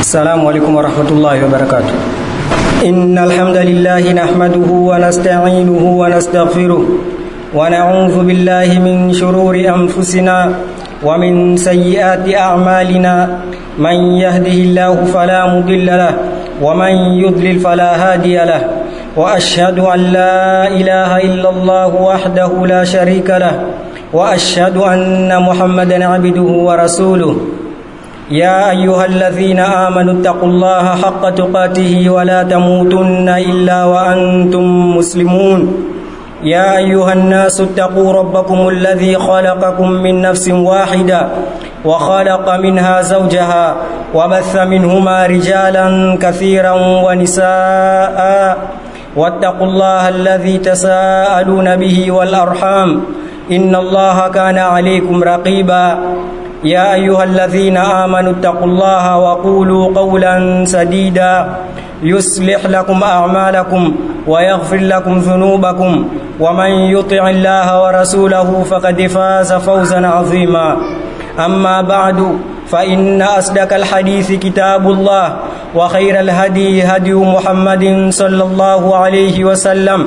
السلام عليكم ورحمة الله وبركاته إن الحمد لله نحمده ونستعينه ونستغفره ونعوذ بالله من شرور أنفسنا ومن سيئات أعمالنا من يهده الله فلا مضل له ومن يضلل فلا هادي له وأشهد أن لا إله إلا الله وحده لا شريك له وأشهد أن محمدا عبده ورسوله يا أيها الذين آمنوا اتقوا الله حق تقاته ولا تموتن إلا وأنتم مسلمون يا أيها الناس اتقوا ربكم الذي خلقكم من نفس واحدة وخلق منها زوجها وبث منهما رجالا كثيرا ونساء واتقوا الله الذي تساءلون به والأرحام إن الله كان عليكم رقيبا يا أيها الذين آمنوا اتقوا الله وقولوا قولا سديدا يصلح لكم أعمالكم ويغفر لكم ذنوبكم ومن يطع الله ورسوله فقد فاز فوزا عظيما أما بعد فإن أصدق الحديث كتاب الله وخير الهدي هدي محمد صلى الله عليه وسلم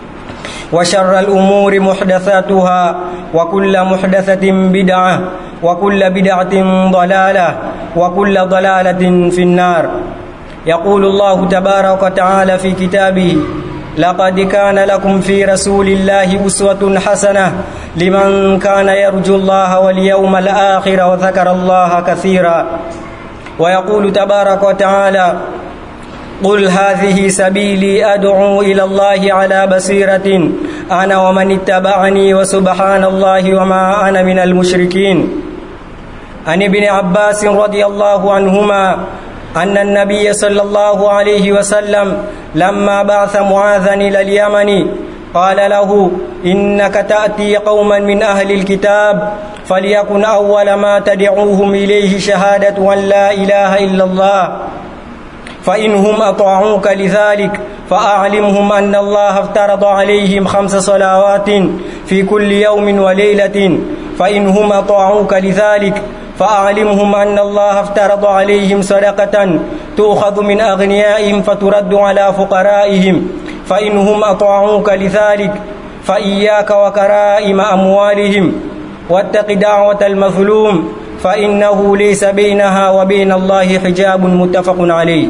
وشر الأمور محدثاتها وكل محدثة بدعة وكل بدعة ضلالة وكل ضلالة في النار يقول الله تبارك وتعالى في كتابه لقد كان لكم في رسول الله أسوة حسنة لمن كان يرجو الله واليوم الآخر وذكر الله كثيرا ويقول تبارك وتعالى قل هذه سبيلي أدعو إلى الله على بصيرة أنا ومن اتبعني وسبحان الله وما أنا من المشركين عن ابن عباس رضي الله عنهما أن النبي صلى الله عليه وسلم لما بعث معاذا إلى اليمن قال له إنك تأتي قوما من أهل الكتاب فليكن أول ما تدعوهم إليه شهادة أن لا إله إلا الله فإنهم أطاعوك لذلك فأعلمهم أن الله افترض عليهم خمس صلوات في كل يوم وليلة فإنهم أطاعوك لذلك فأعلمهم أن الله افترض عليهم صدقة تؤخذ من أغنيائهم فترد على فقرائهم فإنهم أطاعوك لذلك فإياك وكرائم أموالهم واتق دعوة المظلوم فإنه ليس بينها وبين الله حجاب متفق عليه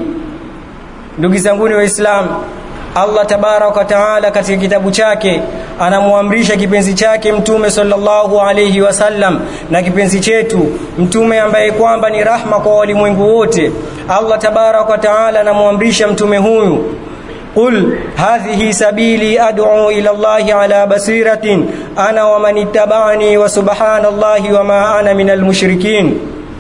ndugu zanguni waislamu allah tabaraka wa taala katika kitabu chake anamwamrisha kipenzi chake mtume sallallahu alayhi wasallam na kipenzi chetu mtume ambaye kwamba ni rahma kwa walimwengu wote allah tabaraka wa taala anamwamrisha mtume huyu قل هذه سبيلي أدعو إلى الله على بصيرة أنا ومن اتبعني وسبحان الله وما أنا من المشركين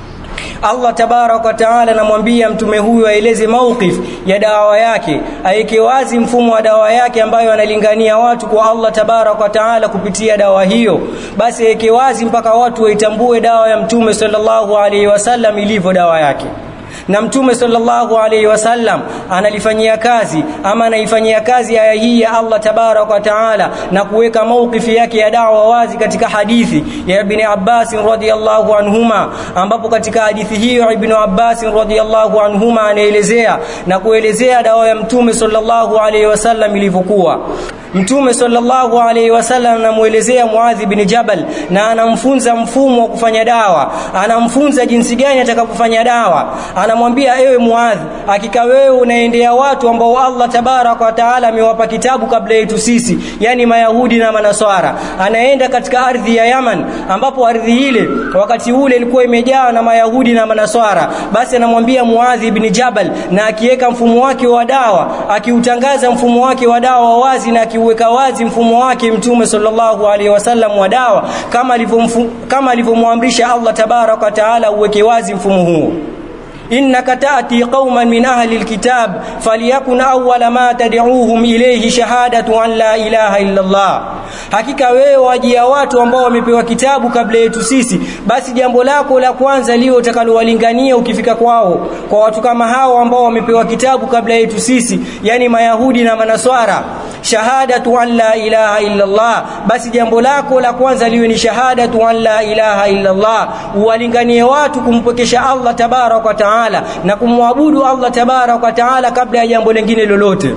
Allah tabarak wa taala anamwambia mtume huyu aeleze mauqif ya dawa yake, aeke wazi mfumo wa dawa yake ambayo analingania watu kwa Allah tabarak wa taala kupitia dawa hiyo. Basi aeke wazi mpaka watu waitambue dawa ya mtume sallallahu alaihi wasallam ilivyo dawa yake na mtume sallallahu alaihi wasallam analifanyia kazi ama anaifanyia kazi aya hii ya Allah tabarak wa taala na kuweka maukifi yake ya dawa wazi katika hadithi ya Ibn Abbas radhiyallahu anhuma ambapo katika hadithi hiyo Ibn Abbas radhiyallahu anhuma anaelezea na kuelezea dawa ya mtume sallallahu alaihi wasallam ilivyokuwa Mtume sallallahu alaihi wasallam anamuelezea Muadh bin Jabal na anamfunza mfumo wa kufanya dawa, anamfunza jinsi gani atakapofanya dawa. Anamwambia ewe Muadh, hakika wewe unaendea watu ambao Allah tabaraka wa taala amewapa kitabu kabla yetu sisi, yani Mayahudi na Manaswara. Anaenda katika ardhi ya Yaman ambapo ardhi ile wakati ule ilikuwa imejaa na Mayahudi na Manaswara. Basi anamwambia Muadh bin Jabal na akiweka mfumo wake wa dawa, akiutangaza mfumo wake wa dawa wazi na aki kuweka wazi mfumo wake mtume sallallahu alaihi wasallam wa dawa kama kama alivyomwamrisha Allah tabarak wa taala uweke wazi mfumo huo innaka taati qauman min ahli alkitab falyakun awwala ma tad'uuhum ilayhi shahadatu an la ilaha illa Allah hakika wewe wajia watu ambao wamepewa kitabu kabla yetu sisi basi jambo lako la kwanza liwe utakalowalingania ukifika kwao kwa watu kama hao ambao wamepewa kitabu kabla yetu sisi yani mayahudi na manaswara shahadatu an la ilaha illa Allah basi jambo lako la kwanza liwe ni shahadatu an la ilaha illa Allah uwalinganie watu kumpokesha Allah tabarak wa taala na kumwabudu Allah tabarak wa taala kabla ya jambo lingine lolote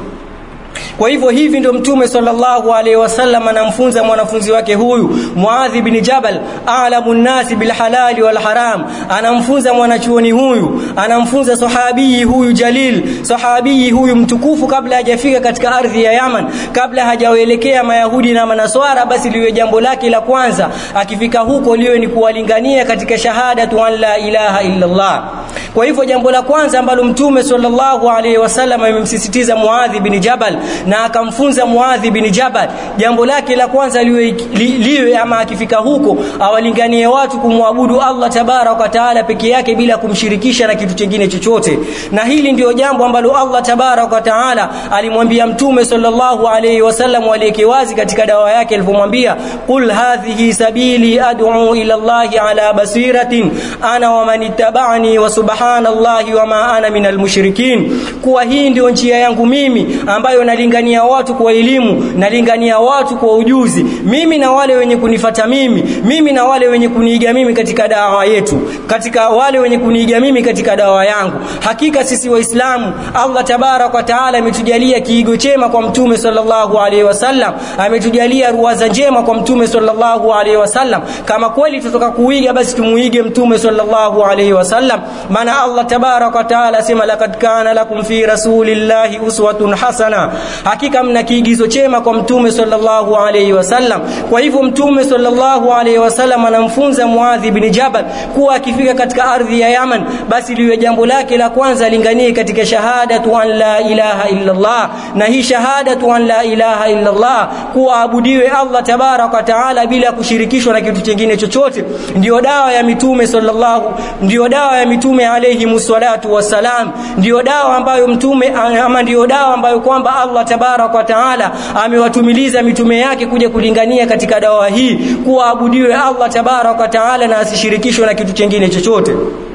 kwa hivyo hivi ndio mtume sallallahu alaihi wasallam anamfunza mwanafunzi wake huyu Muadh bin Jabal a'lamu nasi bil halali wal haram anamfunza mwanachuoni huyu anamfunza sahabii huyu jalil sahabii huyu mtukufu kabla hajafika katika ardhi ya Yaman kabla hajawaelekea mayahudi na manaswara basi liwe jambo lake la kwanza akifika huko liwe ni kuwalingania katika shahadatu an la ilaha illa Allah kwa hivyo jambo la kwanza ambalo mtume sallallahu alaihi wasallam amemsisitiza Muadh bin Jabal na akamfunza Muadhi bin Jabal jambo lake la kwanza liwe, li, liwe ama akifika huko awalinganie watu kumwabudu Allah tabarak wa taala peke yake bila kumshirikisha na kitu kingine chochote na hili ndio jambo ambalo Allah tabarak wa taala alimwambia mtume sallallahu alayhi wasallam aliyeke wazi katika dawa yake alipomwambia qul hadhihi sabili ad'u ila Allah ala basiratin ana wa man ittaba'ani wa subhanallahi wa ma ana minal mushrikin kuwa hii ndio njia yangu mimi ambayo nalingania watu kwa elimu nalingania watu kwa ujuzi mimi na wale wenye kunifata mimi mimi na wale wenye kuniiga mimi katika dawa yetu katika wale wenye kuniiga mimi katika dawa yangu hakika sisi waislamu Allah tabarak wa taala ametujalia kiigo chema kwa mtume sallallahu alaihi wasallam ametujalia ruwaza njema kwa mtume sallallahu alaihi wasallam kama kweli tutoka kuiga basi tumuige mtume sallallahu alaihi wasallam maana Allah tabarak wa taala sema laqad kana lakum fi rasulillahi uswatun hasana hakika mna kiigizo chema kwa mtume sallallahu alaihi wasallam kwa hivyo mtume sallallahu alaihi wasallam anamfunza Muadh bin Jabal kuwa akifika katika ardhi ya Yaman basi liwe jambo lake la kwanza linganie katika shahadatu an la ilaha illa Allah na hii shahadatu an la ilaha illa Allah kuwa abudiwe Allah tabarak wa taala bila kushirikishwa na kitu kingine chochote ndio dawa ya mitume sallallahu ndio dawa ya mitume alayhi musallatu wassalam ndio dawa ambayo mtume ama ndio dawa ambayo kwamba Allah tabarak wa taala amewatumiliza mitume yake kuja kulingania katika dawa hii kuabudiwe Allah tabarak wa taala na asishirikishwe na kitu kingine chochote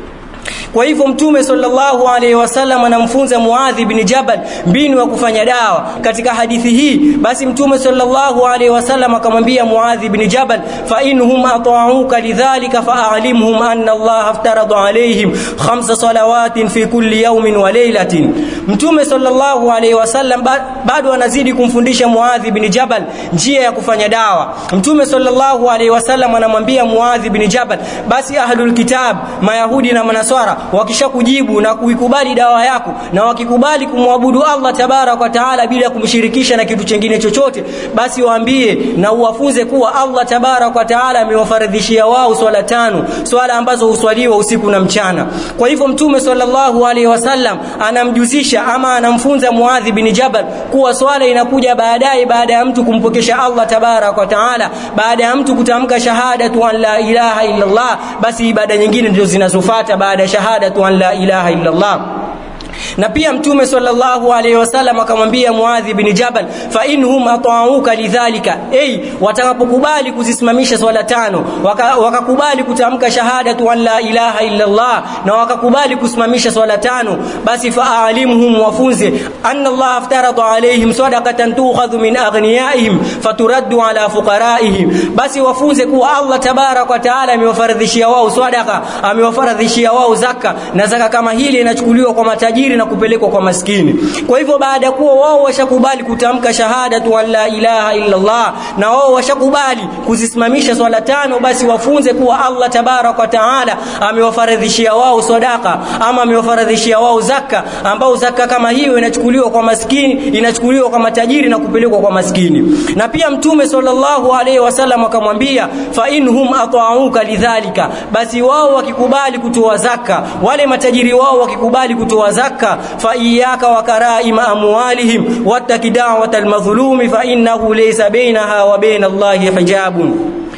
kwa hivyo mtume sallallahu alaihi wasallam anamfunza Muadh bin Jabal mbinu ya kufanya dawa katika hadithi hii basi mtume sallallahu alaihi wasallam akamwambia Muadh bin Jabal fa inhum ata'uka lidhalika fa'alimhum anna Allah aftarada alaihim khamsa salawatin fi kulli yawmin wa laylatin mtume sallallahu alaihi wasallam bado anazidi kumfundisha Muadh bin Jabal njia ya kufanya dawa mtume sallallahu alaihi wasallam anamwambia Muadh bin Jabal basi ahlul kitab mayahudi na manaswara wakishakujibu na kuikubali dawa yako na wakikubali kumwabudu Allah tabarak wa taala bila kumshirikisha na kitu chengine chochote basi waambie na uwafunze kuwa Allah tabarak wa taala amewafaradhishia wao swala tano swala ambazo huswaliwa usiku na mchana kwa hivyo mtume sallallahu alaihi wasallam anamjuzisha ama anamfunza Muadh bin Jabal kuwa swala inakuja baadaye baada ya mtu kumpokesha Allah tabarak wa taala baada ya mtu kutamka shahadatu an la ilaha illa Allah basi ibada nyingine ndio zinazofuata baada ya shahadatu an la ilaha illa Allah na pia mtume sallallahu alaihi wasallam akamwambia Muadh bin Jabal fa inhum ata'uka lidhalika ay watakapokubali kuzisimamisha swala tano wakakubali waka kutamka shahadatu an la ilaha illa Allah na wakakubali kusimamisha swala tano basi fa'alimhum wafunze anna Allah aftarada alaihim sadaqatan tu'khadhu min aghniyaihim faturaddu ala fuqaraihim basi wafunze kuwa Allah tabarak wa taala amewafaradhishia wao sadaqa amewafaradhishia wao zaka na zaka kama hili inachukuliwa kwa matajiri na kupelekwa kwa maskini kwa hivyo baada ya kuwa wao washakubali kutamka shahadatu an la ilaha illa Allah na wao washakubali kuzisimamisha swala tano basi wafunze kuwa Allah tabarak wa taala amewafaradhishia wao sadaka ama amewafaradhishia wao zaka ambao zaka kama hiyo inachukuliwa kwa maskini inachukuliwa kwa matajiri na kupelekwa kwa maskini na pia mtume sallallahu alaihi wasallam akamwambia fa inhum ata'uka lidhalika basi wao wakikubali kutoa zaka wale matajiri wao wakikubali kutoa zaka fa iyyaka wa karaima amwalihim wattaki da'wata almadhlumi fa innahu laysa bainaha wa bain Allahi hijabun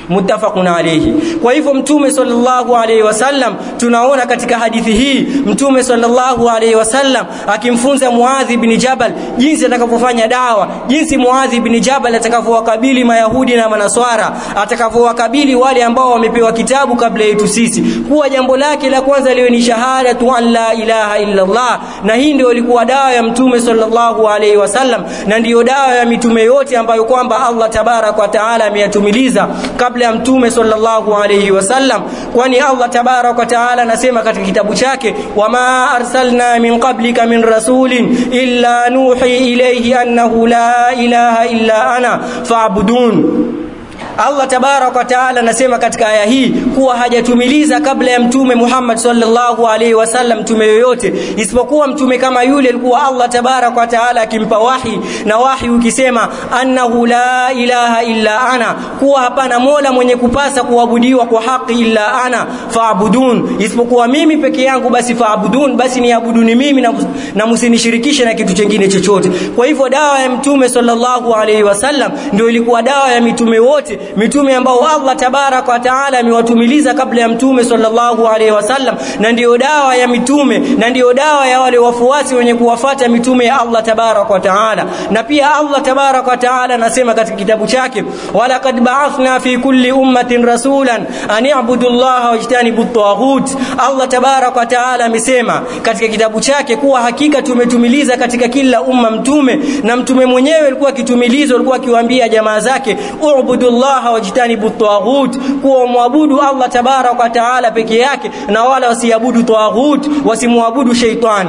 muttafaqun alayhi kwa hivyo mtume sallallahu alayhi wasallam tunaona katika hadithi hii mtume sallallahu alayhi wasallam akimfunza Muadh ibn Jabal jinsi atakavyofanya dawa jinsi Muadh ibn Jabal atakavyowakabili mayahudi na manaswara atakavyowakabili wale ambao wamepewa kitabu kabla yetu sisi kuwa jambo lake la kwanza liwe ni shahada tu an la ilaha illa Allah na hii ndio ilikuwa dawa ya mtume sallallahu alayhi wasallam na ndiyo dawa ya mitume yote ambayo kwamba Allah tabarak wa taala ameyatumiliza kabla ya mtume sallallahu alayhi wasallam kwani Allah tabarak wa taala anasema katika kitabu chake wama arsalna min qablika min rasulin illa nuhi ilayhi annahu la ilaha illa ana fa'budun Allah tabarak wa taala anasema katika aya hii kuwa hajatumiliza kabla ya mtume Muhammad sallallahu alaihi wasallam mtume yoyote isipokuwa mtume kama yule alikuwa Allah tabarak wa taala akimpa wahi na wahi ukisema annahu la ilaha illa ana kuwa hapana mola mwenye kupasa kuabudiwa kwa haki illa ana faabudun isipokuwa mimi peke yangu basi faabudun basi niabuduni mimi na, na msinishirikishe na kitu chengine chochote kwa hivyo dawa ya mtume sallallahu alaihi wasallam ndio ilikuwa dawa ya mitume wote mitume ambao Allah tabarak wa taala amewatumiliza kabla ya mtume sallallahu alaihi wasallam na ndiyo dawa ya mitume na ndiyo dawa ya wale wafuasi wenye kuwafata mitume ya Allah tabarak wa taala na pia Allah tabarak wa taala anasema katika kitabu chake walaqad ba'athna fi kulli ummatin rasulan an i'budu Allah wajtanibu at-taghut Allah tabarak wa taala amesema katika kitabu chake kuwa hakika tumetumiliza katika kila umma mtume na mtume mwenyewe alikuwa akitumilizwa alikuwa akiwaambia jamaa zake u'budu Allah wajtanibu at-taghut kuwa muabudu Allah tabarak wa taala peke yake na wala wasiabudu taghut wasimwabudu sheitani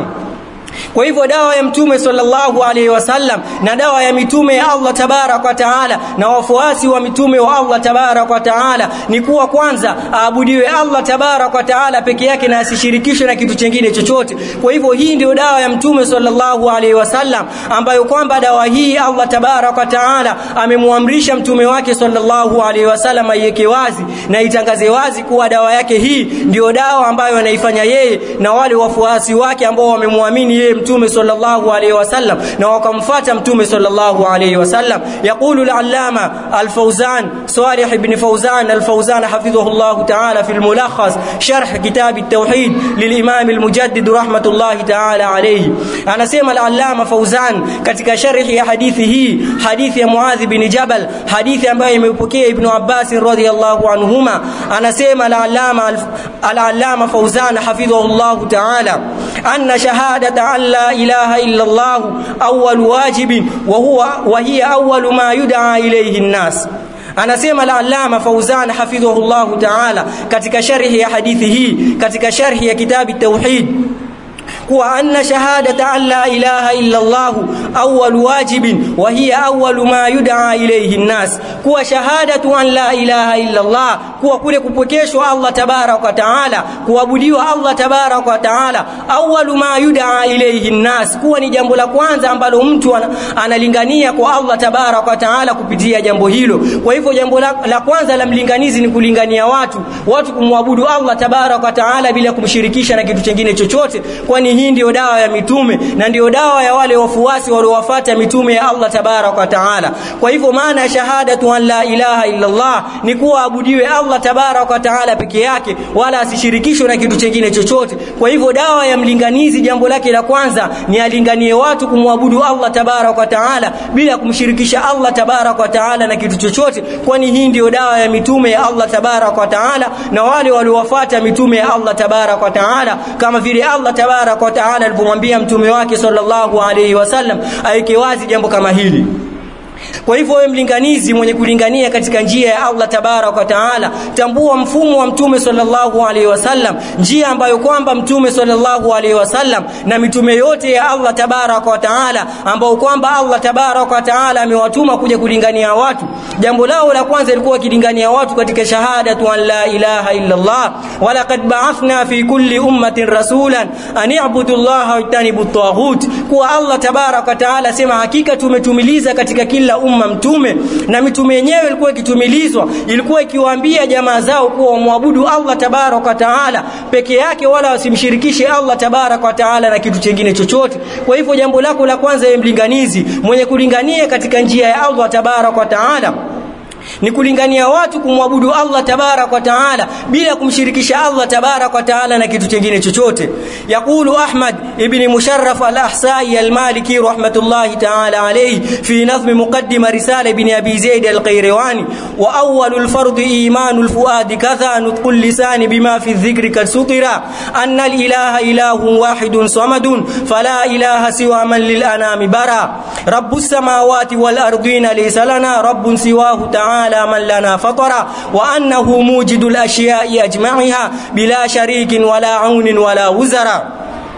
kwa hivyo dawa ya mtume sallallahu alaihi wasallam na dawa ya mitume ya Allah tabarak wa taala na wafuasi wa mitume wa Allah tabarak wa taala ni kuwa kwanza aabudiwe Allah tabarak wa taala peke yake na asishirikishwe na kitu chengine chochote kwa hivyo hii ndio dawa ya mtume sallallahu alaihi wasallam ambayo kwamba dawa hii Allah tabarak wa taala amemwamrisha mtume wake sallallahu alaihi wasallam aiweke wazi na itangaze wazi kuwa dawa yake hii ndio dawa ambayo anaifanya yeye na wale wafuasi wake ambao wamemwamini yeye mtume sallallahu alayhi wasallam na wakamfuata mtume sallallahu alayhi wasallam yaqulu al-allama al-fawzan salih ibn fawzan al-fawzan hafidhahu Allah ta'ala fi al-mulakhas sharh kitab at-tauhid lil-imam al-mujaddid rahmatullah ta'ala alayhi anasema al-allama fawzan katika sharhi ya hadithi hii hadithi ya muadh bin jabal hadithi ambayo imepokea ibn abbas radhiyallahu anhuma anasema al-allama al-allama fawzan hafidhahu Allah ta'ala anna shahadata an la ilaha illa Allah awwal wajib wa huwa wa hiya awwal ma yud'a ilayhi an-nas anasema al-allama Fauzan hafidhahullah ta'ala katika sharhi ya hadithi hii katika sharhi ya kitabu tauhid kuwa anna shahadata an la ilaha illa Allah awwal wajib wa hiya awwal ma yud'a ilayhi an-nas kuwa shahadatu an la ilaha illa Allah kuwa kule kupokeshwa Allah tabarak wa taala kuabudiwa Allah tabarak wa taala awwal ma yud'a ilayhi an-nas kuwa ni jambo la kwanza ambalo mtu analingania kwa Allah tabarak wa taala kupitia jambo hilo kwa hivyo jambo la, la kwanza la mlinganizi ni kulingania watu watu kumwabudu Allah tabarak wa taala bila kumshirikisha na kitu kingine chochote kwani hii ndio dawa ya mitume na ndio dawa ya wale wafuasi waliowafuata mitume ya Allah tabarak wa taala kwa hivyo maana ya shahadatu an la ilaha illa Allah ni kuwa abudiwe Allah tabarak wa taala peke yake wala asishirikishwe na kitu kingine chochote kwa hivyo dawa ya mlinganizi jambo lake la kwanza ni alinganie watu kumwabudu Allah tabarak wa taala bila kumshirikisha Allah tabarak wa taala na kitu chochote kwani hii ndio dawa ya mitume ya Allah tabarak wa taala na wale waliowafuata mitume ya Allah tabarak wa taala kama vile Allah tabarak wa taala alipomwambia mtume wake sallallahu alayhi wasallam aweke wazi jambo kama hili kwa hivyo wewe mlinganizi mwenye kulingania katika njia ya Allah tabarak wa taala tambua mfumo wa mtume sallallahu alaihi wasallam njia ambayo kwamba mtume sallallahu alaihi wasallam na mitume yote ya Allah tabarak wa taala ambao kwamba Allah tabarak wa taala amewatuma kuja kulingania watu jambo lao la kwanza lilikuwa kilingania watu katika shahadatu an la ilaha illa Allah walaqad ba'athna fi kulli ummatin rasulan an i'budu Allah wa ijtanibu at-taghut kuwa Allah tabarak wa taala sema hakika tumetumiliza katika kila umma mtume na mitume yenyewe ilikuwa ikitumilizwa ilikuwa ikiwaambia jamaa zao kuwa wamwabudu Allah tabarak wa taala peke yake wala wasimshirikishe Allah tabarak wa taala na kitu chingine chochote kwa hivyo jambo lako la kwanza ye mlinganizi mwenye kulingania katika njia ya Allah tabarak wa taala ni kulingania watu kumwabudu Allah tabarak wa taala bila kumshirikisha Allah tabarak wa taala na kitu kingine chochote yaqulu Ahmad ibn Musharraf al-Ahsai al-Maliki rahmatullahi taala alayhi fi nazm muqaddima risala ibn Abi Zaid al-Qayrawani wa awwal al-fard iman al-fuad kadha nutq al-lisan bima fi adh-dhikri kasutira anna al-ilaha ilahun wahidun samadun fala ilaha siwa man lil anami bara rabbus samawati wal ardina laysa lana rabbun siwahu ta'ala تعالى من لنا فطر وأنه موجد الأشياء أجمعها بلا شريك ولا عون ولا وزر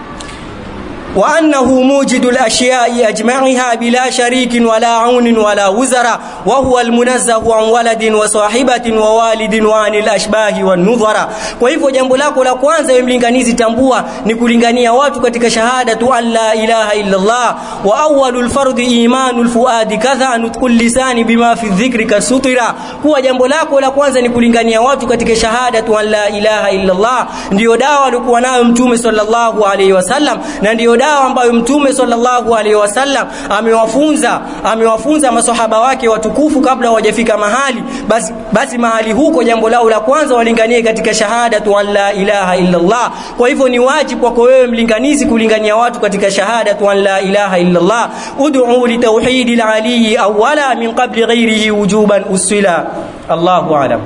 وأنه موجد الأشياء أجمعها بلا شريك ولا عون ولا وزر وهو المنزه عن ولد وصاحبة ووالد وعن الأشباه والنظر kwa hivyo jambo lako la kwanza wewe mlinganizi tambua ni kulingania watu katika shahada tu an la ilaha illa Allah wa awwalul fardhi imanul fuadi kadha nutqul lisani bima fi dhikri kasutira kuwa jambo lako la kwanza ni kulingania watu katika shahada tu an la ilaha illa Allah ndio dawa alikuwa nayo mtume sallallahu alaihi wasallam na ndio dawa ambayo mtume sallallahu alaihi wasallam amewafunza amewafunza maswahaba wake watukufu kabla hawajafika mahali basi basi mahali huko jambo lao la kwanza walinganie katika shahada tu an la ilaha illa Allah kwa hivyo ni wajibu kwako wewe mlinganizi kulingania watu katika shahada tu an la ilaha illa Allah ud'u li tauhid al-ali awwala min qabli ghayrihi wujuban usila Allahu a'lam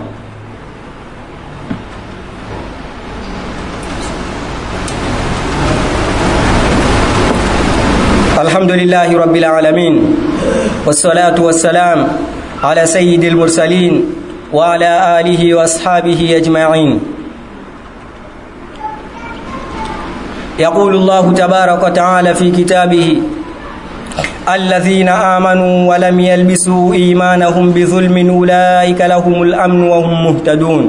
الحمد لله رب العالمين والصلاة والسلام على سيد المرسلين وعلى آله وأصحابه أجمعين يقول الله تبارك وتعالى في كتابه الذين آمنوا ولم يلبسوا إيمانهم بظلم أولئك لهم الأمن وهم مهتدون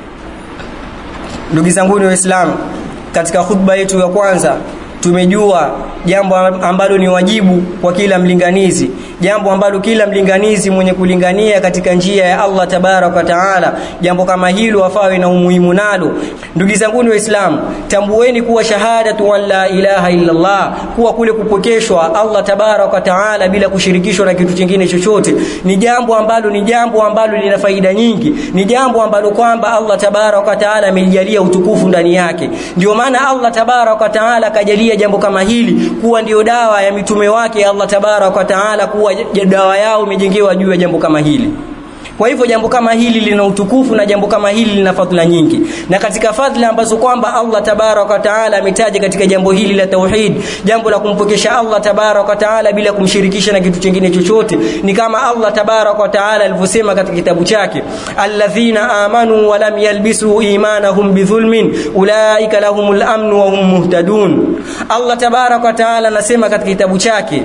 ndugu zanguni waislamu katika khutba yetu ya kwanza tumejua jambo ambalo ni wajibu kwa kila mlinganizi jambo ambalo kila mlinganizi mwenye kulingania katika njia ya Allah tabarak wa taala jambo kama hilo afawe na umuhimu nalo ndugu zangu waislamu tambueni kuwa shahadatu an la ilaha illa Allah kuwa kule kupokeshwa Allah tabarak wa taala bila kushirikishwa na kitu kingine chochote ni jambo ambalo ni jambo ambalo lina faida nyingi ni jambo ambalo kwamba Allah tabarak wa taala amelijalia utukufu ndani yake ndio maana Allah tabarak wa taala kajalia jambo kama hili kuwa ndio dawa ya mitume wake Allah tabarak wa taala kuwa dawa yao imejengewa juu ya jambo kama hili kwa hivyo jambo kama hili lina utukufu na jambo kama hili lina fadhila nyingi na katika fadhila ambazo kwamba Allah tabarak wa taala ametaja katika jambo hili la tauhid jambo la kumpokesha Allah tabarak wa taala bila kumshirikisha na kitu kingine chochote ni kama Allah tabarak wa taala alivyosema katika kitabu chake alladhina amanu wa lam yalbisu imanahum bidhulmin ulaika lahumul amn wa hum muhtadun Allah tabarak wa taala anasema katika kitabu chake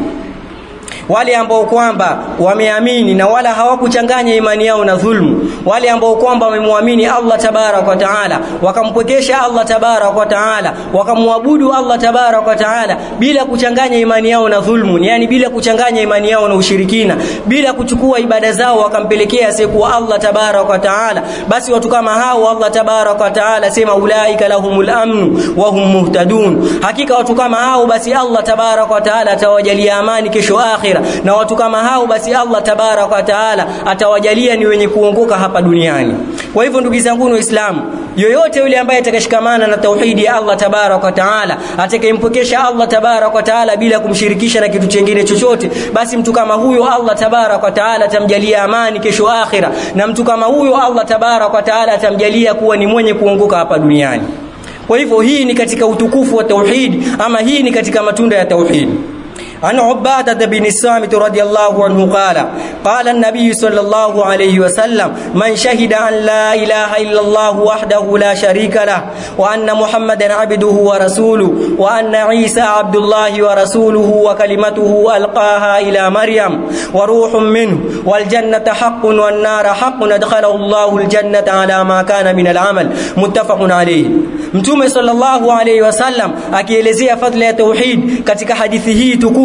wale ambao kwamba wameamini na wala hawakuchanganya imani yao na dhulmu wale ambao kwamba wamemwamini Allah tabarak wa taala wakampokesha Allah tabarak wa taala wakamwabudu Allah tabarak wa taala bila kuchanganya imani yao na dhulmu yani bila kuchanganya imani yao na ushirikina bila kuchukua ibada zao wakampelekea asiyekuwa Allah tabarak wa taala basi watu kama hao Allah tabarak wa taala sema ulaika lahumul amnu wa hum muhtadun hakika watu kama hao basi Allah tabarak wa taala atawajalia amani kesho akhira na watu kama hao basi Allah tabarak wa taala atawajalia ni wenye kuongoka hapa duniani kwa hivyo ndugu zangu waislamu yoyote yule ambaye atakashikamana na tauhidi ya Allah tabarak wa taala atakayempokesha Allah tabarak wa taala bila kumshirikisha na kitu kingine chochote basi mtu kama huyo Allah tabarak wa taala atamjalia amani kesho akhira na mtu kama huyo Allah tabarak wa taala atamjalia kuwa ni mwenye kuongoka hapa duniani kwa hivyo hii ni katika utukufu wa tauhid ama hii ni katika matunda ya tauhid عن عبادة بن الصامت رضي الله عنه قال قال النبي صلى الله عليه وسلم من شهد أن لا إله إلا الله وحده لا شريك له وأن محمدا عبده ورسوله وأن عيسى عبد الله ورسوله وكلمته ألقاها إلى مريم وروح منه والجنة حق والنار حق أدخله الله الجنة على ما كان من العمل متفق عليه mtume sallallahu alayhi wasallam akielezea fadhila ya tauhid katika hadithi hii tukufu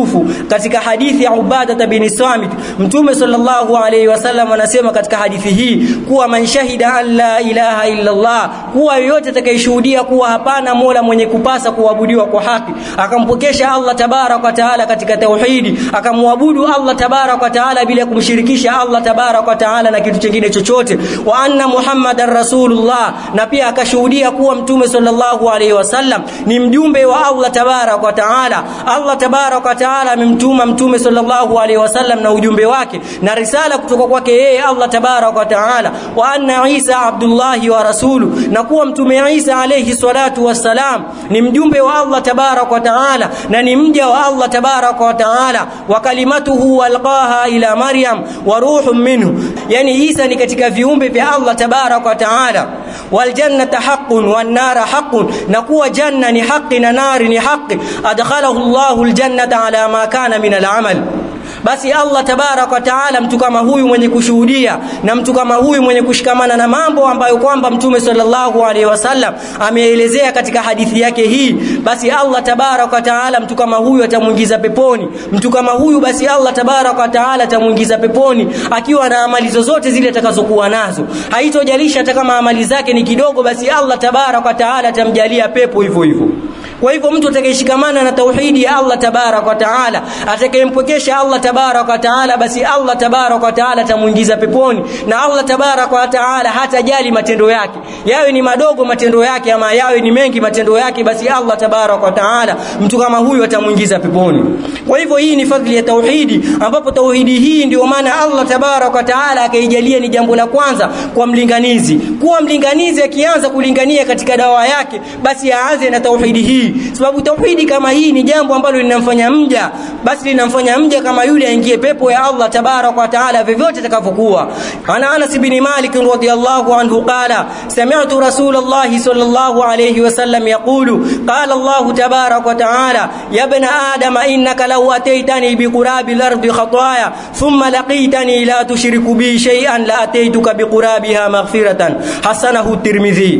maarufu katika hadithi ya Ubada bin Samit Mtume sallallahu alaihi wasallam anasema katika hadithi hii kuwa man shahida an la ilaha illa Allah kuwa yoyote atakayeshuhudia kuwa hapana mola mwenye kupasa kuabudiwa kwa haki akampokesha Allah tabarak wa taala katika tauhidi akamwabudu Allah tabarak wa taala bila kumshirikisha Allah tabarak wa taala na kitu kingine chochote wa anna muhammadar rasulullah na pia akashuhudia kuwa mtume sallallahu alaihi wasallam ni mjumbe wa Allah tabarak wa taala Allah tabarak wa taala amemtuma mtume sallallahu alaihi wasallam na ujumbe wake na risala kutoka kwake yeye Allah tabarak wa taala wa anna Isa abdullahi wa rasulu na kuwa mtume Isa alayhi salatu wassalam ni mjumbe wa Allah tabarak wa taala na ni mja wa Allah tabarak wa taala wa kalimatuhu alqaha ila Maryam wa ruhun minhu yani Isa ni katika viumbe vya Allah tabarak wa taala wal jannata haqqun wan nara haqqun na kuwa janna ni haki na nari ni haki adkhalahu Allahu aljannata ala ma kana min al'amal basi Allah tabarak wa taala mtu kama huyu mwenye kushuhudia na mtu kama huyu mwenye kushikamana na mambo ambayo kwamba mtume sallallahu alaihi wasallam ameelezea katika hadithi yake hii basi Allah tabarak wa taala mtu kama huyu atamuingiza peponi mtu kama huyu basi Allah tabarak wa taala atamuingiza peponi akiwa na amali zozote zile atakazokuwa nazo haitojalisha hata kama amali zake ni kidogo basi Allah tabarak wa taala atamjalia pepo hivyo hivyo kwa hivyo mtu atakayeshikamana na tauhidi ya Allah tabarak wa taala atakayempokesha Allah tabarak wa taala basi Allah tabarak wa taala atamuingiza peponi na Allah tabarak wa taala hatajali matendo yake yawe ni madogo matendo yake ama yawe ni mengi matendo yake basi Allah tabarak wa taala mtu kama huyu atamuingiza peponi kwa hivyo hii ni fadhili ya tauhidi ambapo tauhidi hii ndio maana Allah tabarak wa taala akaijalia ni jambo la kwanza kwa mlinganizi kuwa mlinganizi akianza kulingania katika dawa yake basi aanze na tauhidi hii sababu tauhidi kama hii ni jambo ambalo linamfanya mja basi linamfanya mja kama yule aingie pepo ya Allah tabarak wa taala vyovyote atakavyokuwa ana Anas bin Malik radhiyallahu anhu qala sami'tu Rasulullah sallallahu alayhi wasallam yaqulu qala Allah tabarak wa taala ya ibn adam innaka law ataitani biqurabi al-ardi khataaya thumma laqitani la tushriku bi shay'an la ataituka biqurabiha maghfiratan hasanahu Tirmidhi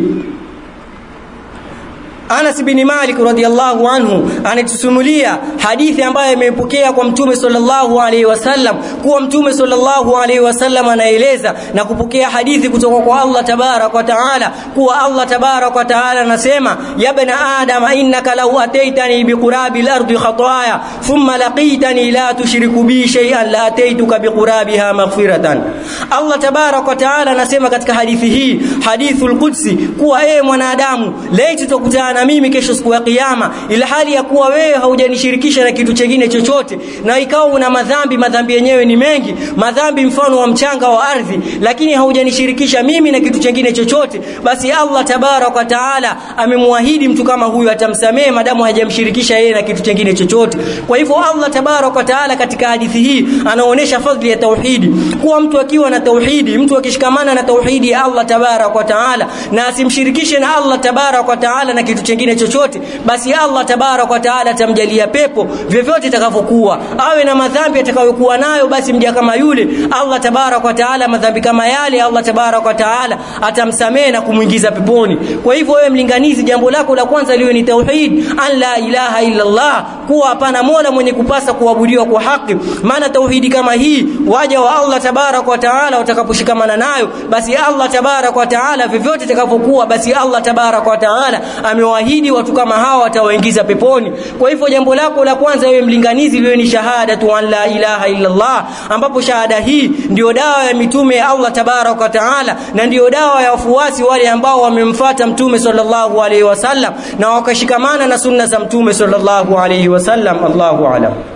Anas bin Malik radhiallahu anhu anatusimulia hadithi ambayo imepokea kwa Mtume sallallahu alaihi wasallam kuwa Mtume sallallahu alaihi wasallam anaeleza na kupokea hadithi kutoka kwa Allah tabarak wa taala kuwa Allah tabarak wa taala anasema ya bana adam innaka law ataitani biqurabi al-ardi khataaya thumma laqitani la tushriku bi shay'an la ataituka biqurabiha maghfiratan Allah tabarak wa taala anasema katika hadithi hii hadithul qudsi kuwa ee mwanadamu laiti tukutana na mimi kesho siku ya kiyama ila hali ya kuwa wewe haujanishirikisha na kitu chengine chochote na ikawa una madhambi madhambi yenyewe ni mengi madhambi mfano wa mchanga wa ardhi lakini haujanishirikisha mimi na kitu chengine chochote basi Allah tabarak wa taala amemwahidi mtu kama huyu atamsamehe madamu hajamshirikisha yeye na kitu chengine chochote kwa hivyo Allah tabarak wa taala katika hadithi hii anaonyesha fadhili ya tauhidi kuwa mtu akiwa na tauhidi mtu akishikamana na tauhidi ya Allah tabarak wa taala na asimshirikishe na Allah tabarak wa taala na kitu chengine chochote basi Allah tabarak wa taala atamjalia pepo vyovyote itakavyokuwa awe na madhambi atakayokuwa nayo basi mja kama yule Allah tabarak wa taala madhambi kama yale Allah tabarak wa taala atamsamehe na kumuingiza peponi kwa hivyo wewe mlinganizi jambo lako la kwanza liwe ni tauhid an la ilaha illa Allah kuwa hapana mola mwenye kupasa kuabudiwa kwa haki maana tauhidi kama hii waja wa Allah tabarak wa taala watakaposhikamana nayo basi Allah tabarak wa taala vyovyote itakavyokuwa basi Allah tabarak wa taala amewaahidi watu kama hawa watawaingiza peponi kwa hivyo jambo lako la kwanza wewe mlinganizi liwe ni shahada tu an la ilaha illa Allah ambapo shahada hii ndio dawa ya mitume ya Allah tabarak wa taala na ndio dawa ya wafuasi wale ambao wamemfuata mtume sallallahu alaihi wasallam na wakashikamana na sunna za mtume sallallahu alaihi wasallam Allahu a'lam